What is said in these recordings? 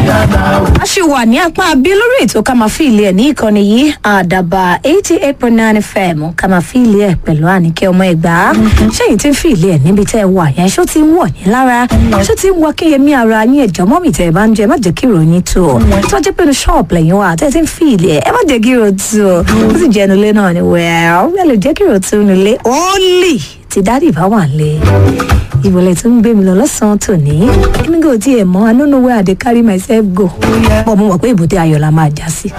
a ṣì wà ní apá abí lórí ètò ká máa fi ilé ẹ̀ ní ìkànnì yìí àdàbà eighty eight point nine fm ká máa fi ilé ẹ̀ pẹ̀lú àníkẹ́ ọmọ ẹ̀gbá ṣẹ́yìn tí ń fi ilé ẹ̀ níbi tẹ́ ẹ wà yẹn ṣó ti ń wọ̀ yín lára ṣó ti ń wọ kéyemí ara yín ẹ̀jọ̀ mọ́mì tẹ́ ẹ bá ń jẹ má jẹ́ kí ìròyìn tó o tó jẹ́ pé ní ṣọ́ọ̀bù lẹ́yìn wa tẹ́ ẹ ti ń fi ilé ẹ̀ ẹ má jẹ́ kí ìrò tó o ó sì jẹ́ nulẹ̀ náà ni wẹ́ẹ́ ẹ lè jẹ́ kí ìrò tó nulẹ̀ ó lì tí dádì bá wà lé ìbọ̀lẹ̀ tó ń gbé mi lọ lọ́sàn-án tòní èmi kò tiẹ̀ mọ́ i don't know where i dey carry myself go bọ́ mo mọ̀ pé ìbùdó ayọ̀ la máa já sí.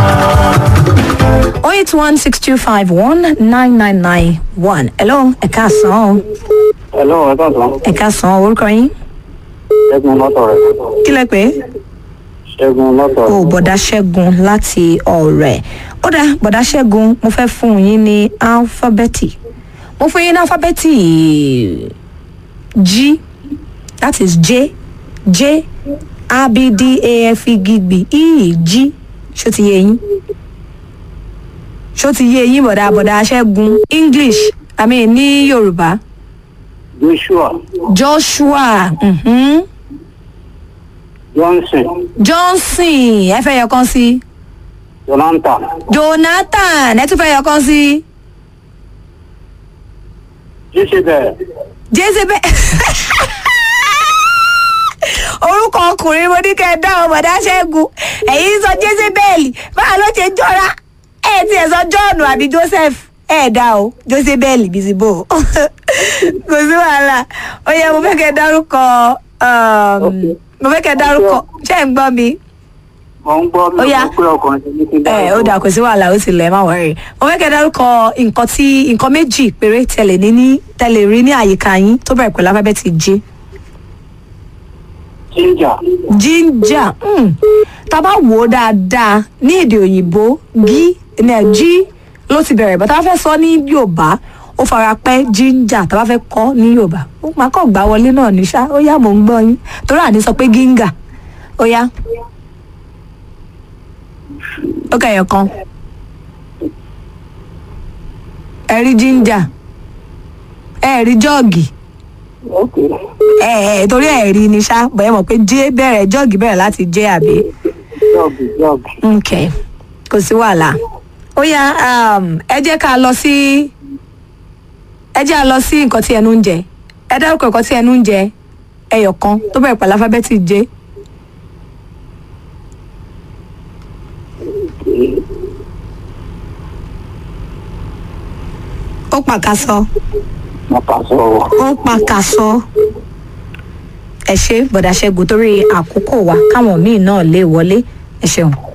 oh eight one six two five one nine nine nine one hello ẹ̀ka sàn Hello, ẹ káàsán. ẹ̀ka sàn orúkọ yín Ṣẹ́gun lọ́tọ̀ rẹ̀. kí lẹ pé Ṣẹ́gun lọ́tọ̀ o rẹ̀. bọ̀dá ṣẹ́gun láti ọ̀rẹ́ ó dá bọ̀dá ṣẹ́gun mo fẹ́ fún yín ní alifábẹ́ẹ̀tì mo fún yín ní alifábẹ́ẹ̀tì g that is j j a b d a f e g b e g ṣó ti yé yín ṣó ti yé yín bọ̀dá bọ̀dá ṣẹ́gun english i mean ní yorùbá Joshua joshua mhm. Johnson johnson ẹ fẹ́ yọ kan sí i. Jonathan jonathan ẹ tún fẹ́ yọ kan sí Jezebel jezebel orúkọ ọkùnrin mo ní kẹ́ ẹ dá ọ bọ̀dá ṣẹ́gun ẹ̀yin sọ jezebel báà ló ṣe jọra ẹ ti ẹ̀ sọ john àbí joseph ẹ dá o jezebel bìsìbò kò sí wàhálà ó yẹ mo fẹ́ kẹ́ ẹ dárúkọ um, mo fẹ́ kẹ́ ẹ dárúkọ ṣé ẹ̀ ń gbọ́ mi mo ń gbọ́ mi Ó yá. ò pé ọkùnrin ti ní kí n ẹ ó dà kò sí wàhálà ó sì lẹ má wọrí mo fẹ́ kẹ́ ẹ dárúkọ nǹkan tí nǹkan méjì péré tẹ̀lé ní ní tẹ̀lé rí ní àyíká yín tó bẹ̀rẹ̀ pẹ̀lú alifábẹ́ẹ̀tì j Ginger ginger mm. tá a bá wò ó dáadáa ní èdè òyìnbó gí ní g ló ti bẹ̀rẹ̀ bá tá a fẹ́ sọ ní yorùbá ó fara pẹ́ ginger tá a bá fẹ́ kọ́ ní yorùbá ó máa kọ́ gbá wọlé náà ní ṣá ó yá mò ń gbọ́ yín torí àní sọ pé ginger ó yá ó kẹyọ kan ẹ rí ginger ẹ rí jọ́ọ̀gì ok ẹ ẹ torí ẹ rí ni ṣá bẹ́ẹ̀ mọ̀ pé j bẹ̀rẹ̀ jọ́ọ̀gì bẹ̀rẹ̀ láti j àbí jọ́ọ̀gì jọ́ọ̀gì ok kò sí wàhálà ó yá um, ẹ jẹ́ ká lọ sí ẹ jẹ́ ká lọ sí nǹkan tí ẹnu ń jẹ ẹ dárúkọ nǹkan tí ẹnu ń jẹ ẹyọ kan tó bẹ̀rẹ̀ pẹ̀lú alifábẹ́ẹ̀tì j ó pàkàsọ mo kà sọ̀rọ̀. ó pàkàsọ ẹ ṣe bọ̀dà ṣẹ́gun torí àkókò wa káwọn míì náà lè wọlé ẹ ṣeun.